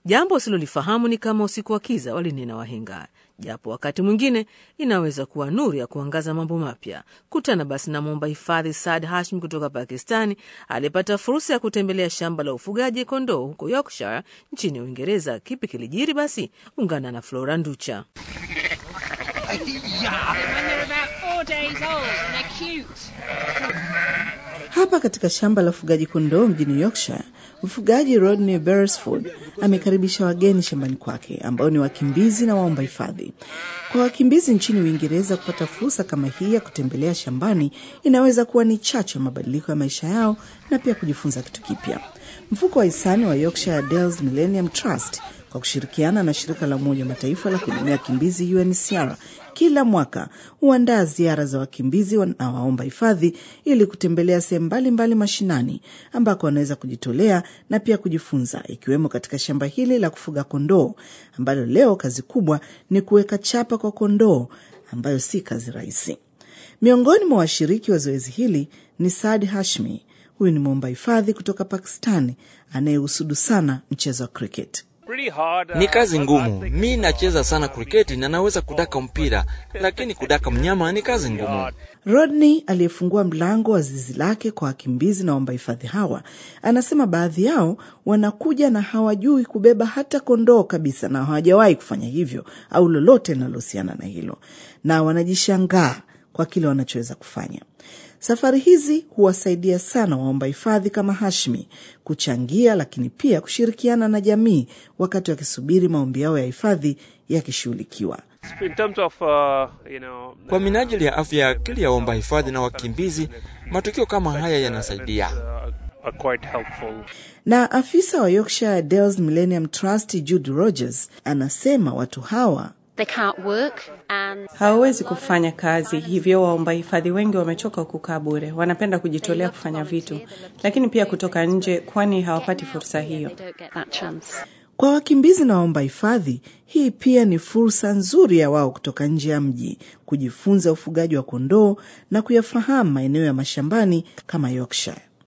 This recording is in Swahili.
Jambo usilolifahamu ni kama usiku wa kiza, walinena wahenga, japo wakati mwingine inaweza kuwa nuru ya kuangaza mambo mapya. Kutana basi na mwomba hifadhi Saad Hashim kutoka Pakistani aliyepata fursa ya kutembelea shamba la ufugaji kondoo huko Yorkshire nchini Uingereza. Kipi kilijiri? Basi ungana na Flora Nducha. Hapa katika shamba la ufugaji kondoo mjini Yorkshire, mfugaji Rodney Beresford amekaribisha wageni shambani kwake ambao ni wakimbizi na waomba hifadhi. Kwa wakimbizi nchini Uingereza, kupata fursa kama hii ya kutembelea shambani inaweza kuwa ni chachu ya mabadiliko ya maisha yao na pia kujifunza kitu kipya. Mfuko wa hisani wa Yorkshire Dales Millennium Trust kwa kushirikiana na shirika la Umoja wa Mataifa la kuhudumia wakimbizi UNHCR kila mwaka huandaa ziara za wakimbizi na waomba hifadhi ili kutembelea sehemu mbalimbali mashinani ambako wanaweza kujitolea na pia kujifunza, ikiwemo katika shamba hili la kufuga kondoo ambalo leo kazi kubwa ni kuweka chapa kwa kondoo, ambayo si kazi rahisi. Miongoni mwa washiriki wa zoezi hili ni Saad Hashmi. Huyu ni mwomba hifadhi kutoka Pakistani anayehusudu sana mchezo wa cricket. Ni kazi ngumu. Mi nacheza sana kriketi na naweza kudaka mpira, lakini kudaka mnyama ni kazi ngumu. Rodney aliyefungua mlango wa zizi lake kwa wakimbizi na waomba hifadhi hawa anasema baadhi yao wanakuja na hawajui kubeba hata kondoo kabisa, na hawajawahi kufanya hivyo au lolote linalohusiana na hilo, na wanajishangaa kwa kile wanachoweza kufanya. Safari hizi huwasaidia sana waomba hifadhi kama Hashmi kuchangia, lakini pia kushirikiana na jamii wakati wakisubiri maombi yao ya hifadhi yakishughulikiwa. Kwa minajili ya afya ya akili ya waomba hifadhi na wakimbizi, matukio kama haya yanasaidia. Na afisa wa Yorkshire Dales Millennium Trust Jude Rogers anasema watu hawa hawawezi kufanya kazi, hivyo waomba hifadhi wengi wamechoka kukaa bure. Wanapenda kujitolea kufanya vitu, lakini pia kutoka nje, kwani hawapati fursa hiyo. Kwa wakimbizi na waomba hifadhi, hii pia ni fursa nzuri ya wao kutoka nje ya mji kujifunza ufugaji wa kondoo na kuyafahamu maeneo ya mashambani kama Yorkshire.